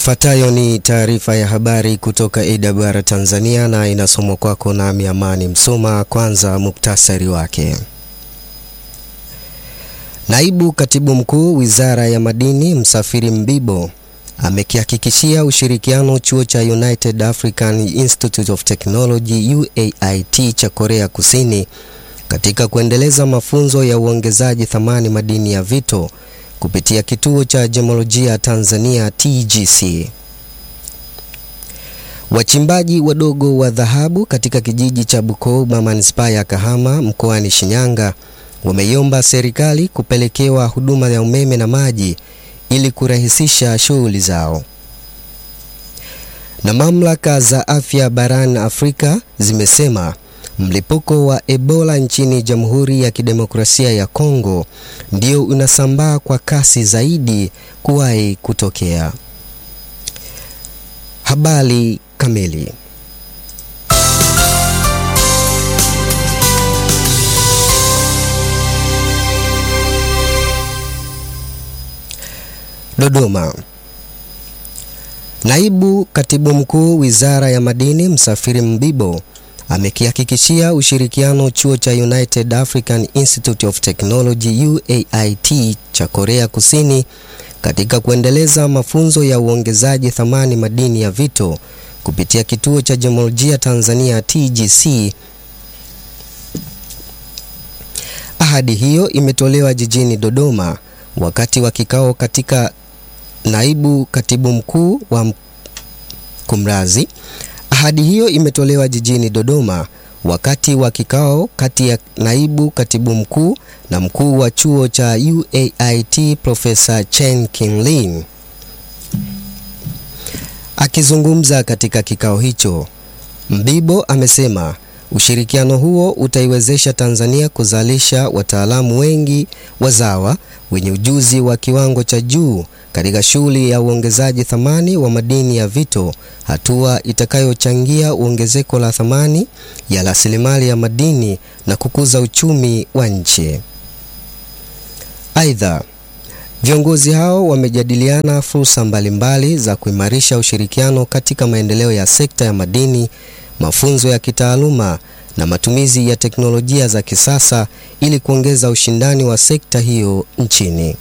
Ifuatayo ni taarifa ya habari kutoka AWR Tanzania na inasomwa kwako nami Amani Msoma. Kwanza muktasari wake. Naibu Katibu Mkuu Wizara ya Madini Msafiri Mbibo amekihakikishia ushirikiano chuo cha United African Institute of Technology UAIT cha Korea Kusini katika kuendeleza mafunzo ya uongezaji thamani madini ya vito kupitia kituo cha Gemolojia Tanzania TGC. Wachimbaji wadogo wa dhahabu katika kijiji cha Bukoba manispaa ya Kahama mkoani Shinyanga wameiomba serikali kupelekewa huduma ya umeme na maji ili kurahisisha shughuli zao. Na mamlaka za afya barani Afrika zimesema mlipuko wa Ebola nchini Jamhuri ya Kidemokrasia ya Kongo ndio unasambaa kwa kasi zaidi kuwahi kutokea. Habari kamili. Dodoma. Naibu Katibu Mkuu Wizara ya Madini Msafiri Mbibo amekihakikishia ushirikiano chuo cha United African Institute of Technology UAIT cha Korea Kusini katika kuendeleza mafunzo ya uongezaji thamani madini ya vito kupitia kituo cha Gemolojia Tanzania TGC. Ahadi hiyo imetolewa jijini Dodoma wakati wa kikao katika naibu katibu mkuu wa kumrazi. Ahadi hiyo imetolewa jijini Dodoma wakati wa kikao kati ya naibu katibu mkuu na mkuu wa chuo cha UAIT Profesa Chen Kinlin. Akizungumza katika kikao hicho, Mbibo amesema ushirikiano huo utaiwezesha Tanzania kuzalisha wataalamu wengi wazawa wenye ujuzi wa kiwango cha juu katika shughuli ya uongezaji thamani wa madini ya vito, hatua itakayochangia ongezeko la thamani ya rasilimali ya madini na kukuza uchumi wa nchi. Aidha, viongozi hao wamejadiliana fursa mbalimbali za kuimarisha ushirikiano katika maendeleo ya sekta ya madini, mafunzo ya kitaaluma na matumizi ya teknolojia za kisasa ili kuongeza ushindani wa sekta hiyo nchini.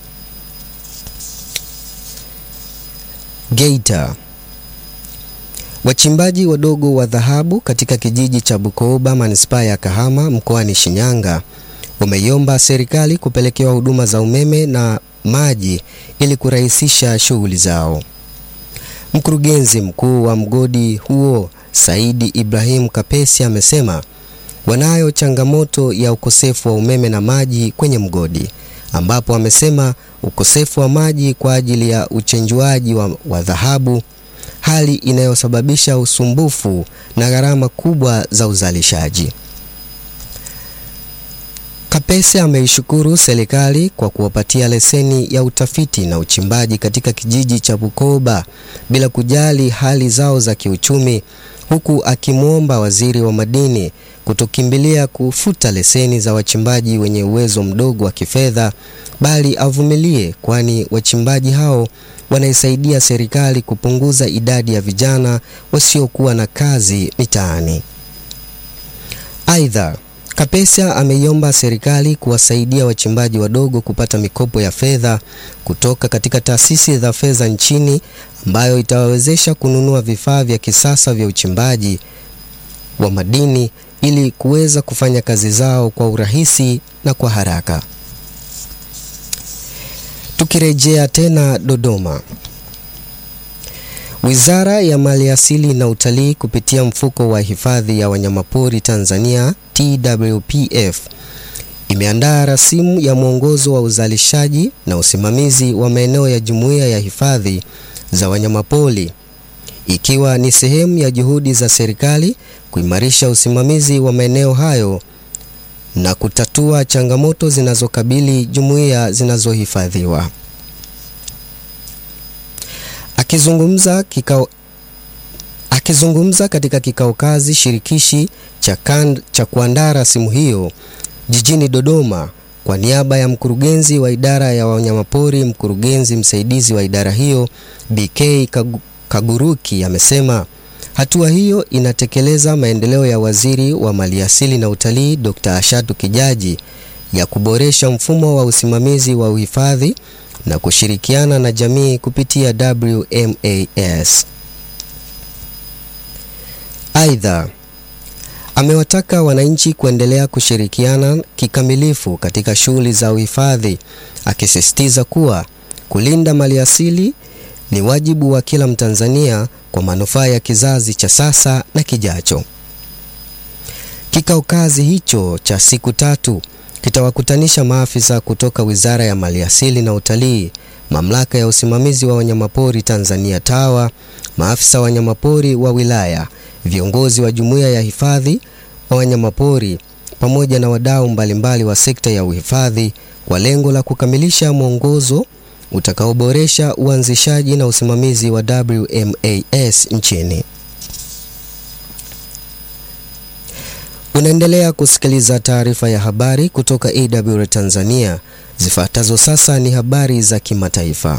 Geita. Wachimbaji wadogo wa dhahabu katika kijiji cha Bukoba manispaa ya Kahama mkoani Shinyanga wameiomba serikali kupelekewa huduma za umeme na maji ili kurahisisha shughuli zao. Mkurugenzi mkuu wa mgodi huo Saidi Ibrahim Kapesi amesema wanayo changamoto ya ukosefu wa umeme na maji kwenye mgodi ambapo amesema ukosefu wa maji kwa ajili ya uchenjuaji wa, wa dhahabu, hali inayosababisha usumbufu na gharama kubwa za uzalishaji. Kapese ameishukuru serikali kwa kuwapatia leseni ya utafiti na uchimbaji katika kijiji cha Bukoba bila kujali hali zao za kiuchumi, huku akimwomba waziri wa madini kutokimbilia kufuta leseni za wachimbaji wenye uwezo mdogo wa kifedha, bali avumilie, kwani wachimbaji hao wanaisaidia serikali kupunguza idadi ya vijana wasiokuwa na kazi mitaani. Aidha, Kapesa ameiomba serikali kuwasaidia wachimbaji wadogo kupata mikopo ya fedha kutoka katika taasisi za fedha nchini ambayo itawawezesha kununua vifaa vya kisasa vya uchimbaji wa madini ili kuweza kufanya kazi zao kwa urahisi na kwa haraka. Tukirejea tena Dodoma. Wizara ya Maliasili na Utalii kupitia mfuko wa hifadhi ya wanyamapori Tanzania TWPF imeandaa rasimu ya mwongozo wa uzalishaji na usimamizi wa maeneo ya jumuiya ya hifadhi za wanyamapori ikiwa ni sehemu ya juhudi za serikali kuimarisha usimamizi wa maeneo hayo na kutatua changamoto zinazokabili jumuiya zinazohifadhiwa. Akizungumza kikao Akizungumza katika kikao kazi shirikishi cha, kan, cha kuandaa rasimu hiyo jijini Dodoma kwa niaba ya mkurugenzi wa idara ya wanyamapori, mkurugenzi msaidizi wa idara hiyo BK Kaguruki amesema hatua hiyo inatekeleza maendeleo ya Waziri wa Maliasili na Utalii Dr. Ashatu Kijaji ya kuboresha mfumo wa usimamizi wa uhifadhi na kushirikiana na jamii kupitia WMAS. Aidha, amewataka wananchi kuendelea kushirikiana kikamilifu katika shughuli za uhifadhi, akisisitiza kuwa kulinda maliasili ni wajibu wa kila Mtanzania kwa manufaa ya kizazi cha sasa na kijacho. Kikao kazi hicho cha siku tatu kitawakutanisha maafisa kutoka Wizara ya Maliasili na Utalii, Mamlaka ya Usimamizi wa Wanyamapori Tanzania TAWA, maafisa wanyamapori wa wilaya, viongozi wa Jumuiya ya Hifadhi wa Wanyamapori pamoja na wadau mbalimbali wa sekta ya uhifadhi kwa lengo la kukamilisha mwongozo utakaoboresha uanzishaji na usimamizi wa WMAS nchini. Unaendelea kusikiliza taarifa ya habari kutoka AWR Tanzania. Zifuatazo sasa ni habari za kimataifa.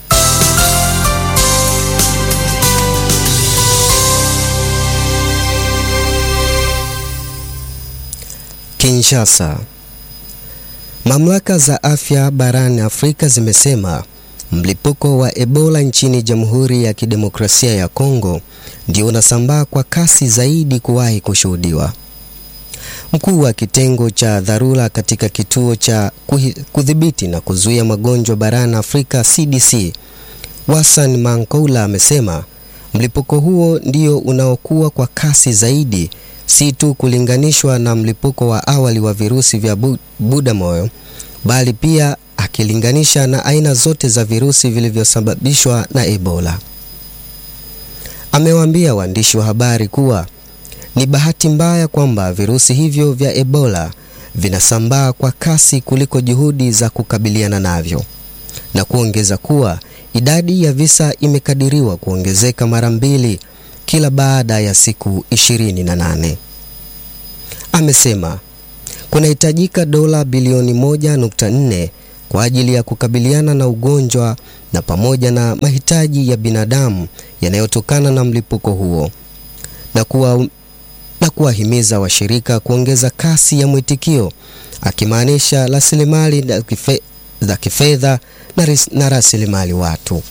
Kinshasa. Mamlaka za afya barani Afrika zimesema mlipuko wa Ebola nchini Jamhuri ya Kidemokrasia ya Kongo ndio unasambaa kwa kasi zaidi kuwahi kushuhudiwa. Mkuu wa kitengo cha dharura katika kituo cha kudhibiti na kuzuia magonjwa barani Afrika CDC, Wasan Mankoula amesema mlipuko huo ndio unaokuwa kwa kasi zaidi, si tu kulinganishwa na mlipuko wa awali wa virusi vya Butamoyo, bali pia akilinganisha na aina zote za virusi vilivyosababishwa na Ebola. Amewaambia waandishi wa habari kuwa ni bahati mbaya kwamba virusi hivyo vya Ebola vinasambaa kwa kasi kuliko juhudi za kukabiliana navyo, na kuongeza kuwa idadi ya visa imekadiriwa kuongezeka mara mbili kila baada ya siku 28. Amesema kunahitajika dola bilioni 1.4 kwa ajili ya kukabiliana na ugonjwa na pamoja na mahitaji ya binadamu yanayotokana na mlipuko huo na kuwa na kuwahimiza washirika kuongeza kasi ya mwitikio, akimaanisha rasilimali za kifedha na rasilimali watu.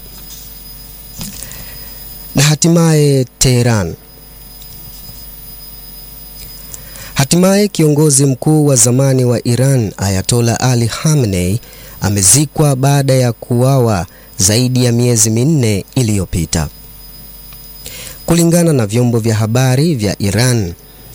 Na hatimaye Tehran. Hatimaye kiongozi mkuu wa zamani wa Iran Ayatollah Ali Khamenei amezikwa baada ya kuuawa zaidi ya miezi minne iliyopita. Kulingana na vyombo vya habari vya Iran,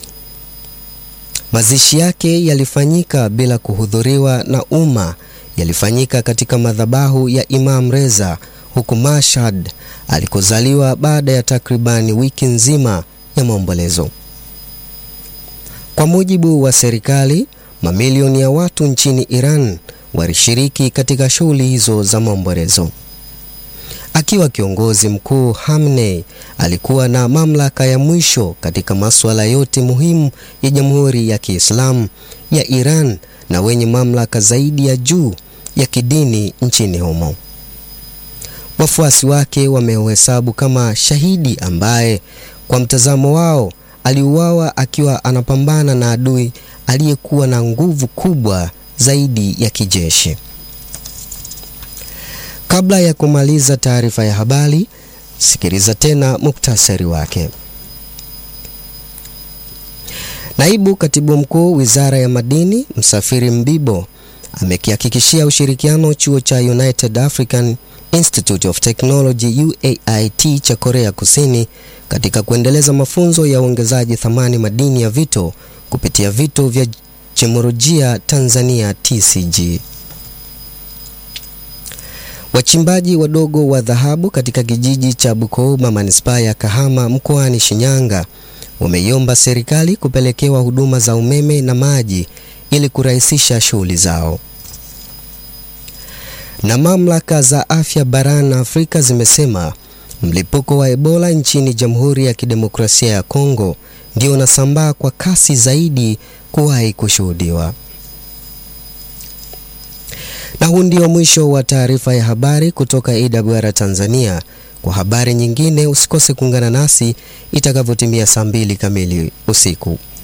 mazishi yake yalifanyika bila kuhudhuriwa na umma, yalifanyika katika madhabahu ya Imam Reza huko Mashhad alikozaliwa baada ya takribani wiki nzima ya maombolezo. Kwa mujibu wa serikali, mamilioni ya watu nchini Iran walishiriki katika shughuli hizo za maombolezo. Akiwa kiongozi mkuu, Khamenei alikuwa na mamlaka ya mwisho katika masuala yote muhimu ya Jamhuri ya Kiislamu ya Iran na wenye mamlaka zaidi ya juu ya kidini nchini humo. Wafuasi wake wameuhesabu kama shahidi ambaye kwa mtazamo wao aliuawa akiwa anapambana na adui aliyekuwa na nguvu kubwa zaidi ya kijeshi. Kabla ya kumaliza taarifa ya habari, sikiliza tena muktasari wake. Naibu Katibu Mkuu Wizara ya Madini, Msafiri Mbibo, amekihakikishia ushirikiano chuo cha United African Institute of Technology UAIT cha Korea Kusini katika kuendeleza mafunzo ya uongezaji thamani madini ya vito kupitia vito vya Gemolojia Tanzania TCG. Wachimbaji wadogo wa dhahabu katika kijiji cha Bukoba manispaa ya Kahama mkoani Shinyanga wameiomba serikali kupelekewa huduma za umeme na maji ili kurahisisha shughuli zao. Na mamlaka za afya barani Afrika zimesema mlipuko wa Ebola nchini Jamhuri ya Kidemokrasia ya Kongo ndio unasambaa kwa kasi zaidi kuwahi kushuhudiwa. Na huu ndio mwisho wa taarifa ya habari kutoka AWR Tanzania. Kwa habari nyingine usikose kuungana nasi itakavyotimia saa mbili kamili usiku.